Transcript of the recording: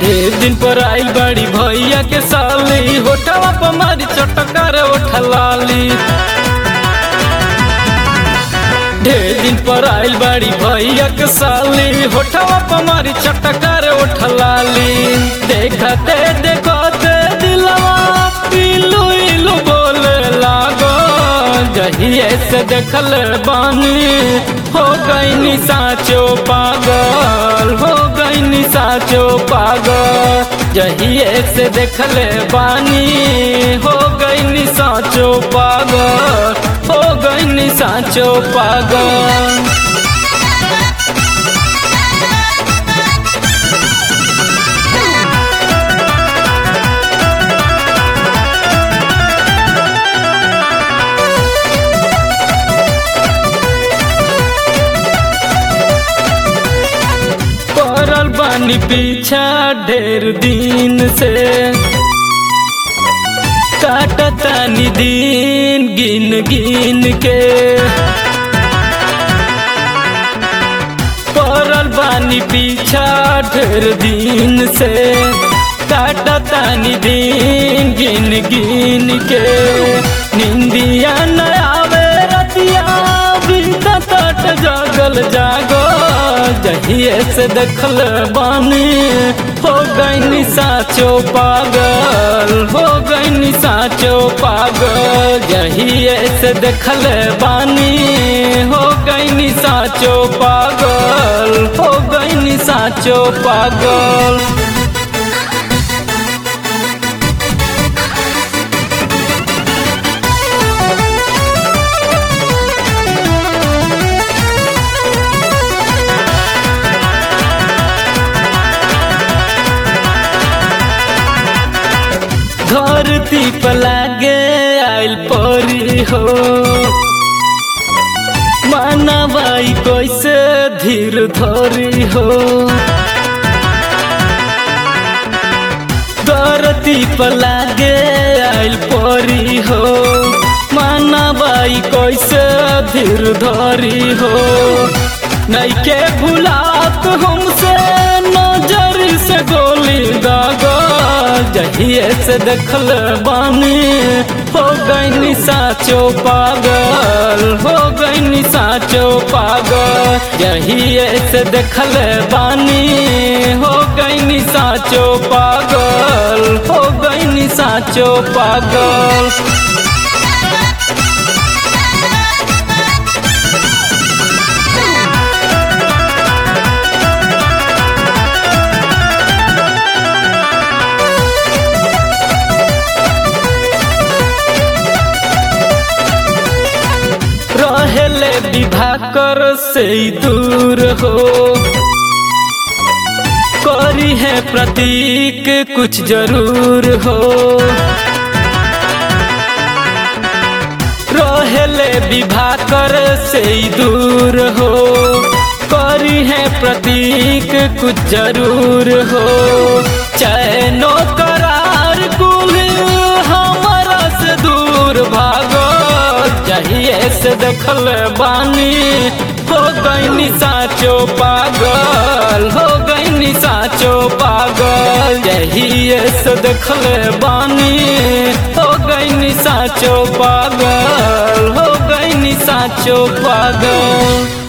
एक दिन पर आई बड़ी भैया के साली होठवा पर मारी चटकार उठलाली ढेर दिन पर आइल बड़ी भैया के साली होठवा पर मारी चटकार उठलाली देखते देखते दिलवा इलू इलू बोले लागो जहिए से देखल बानी हो गई साचो पागल हो गई साचो पागल जहिए से देखल बानी हो गई साचो पागल हो गई साचो पागल पड़ल बानी पीछा ढेर दिन से काटतानी दिन गिन गिन के पड़ल बानी पीछा ढेर दिन से काटतानी दिन गिन गिन के निंदिया न आवे रतिया बीता तट जागल जागो जहिए से देखल बानी हो गई साचो पागल हो गई साचो पागल जहिए से देखल बानी हो गई साचो पागल हो गई साचो पागल धरती पर लागे आइल परी हो मानवाई कैसे धीर धरी हो धरती पर लागे आइल परी हो मानवाई कैसे धीर धरी हो नैके भुलात हमसे नजर से गोली दागा जहिए से देखल बानी हो गई साचो पागल हो गई साचो पागल जहिए से देखल बानी हो गई साचो पागल हो गई साचो पागल रहेले विभाकर से दूर हो करी है प्रतीक कुछ जरूर हो रहेले विभाकर से दूर हो करी है प्रतीक कुछ जरूर हो चैनो करार कुल हमारा से दूर भागो चाहिए से देखल बानी हो गई साचो पागल हो गई साचो पागल यही से देखल बानी हो गई साचो पागल हो गई साचो पागल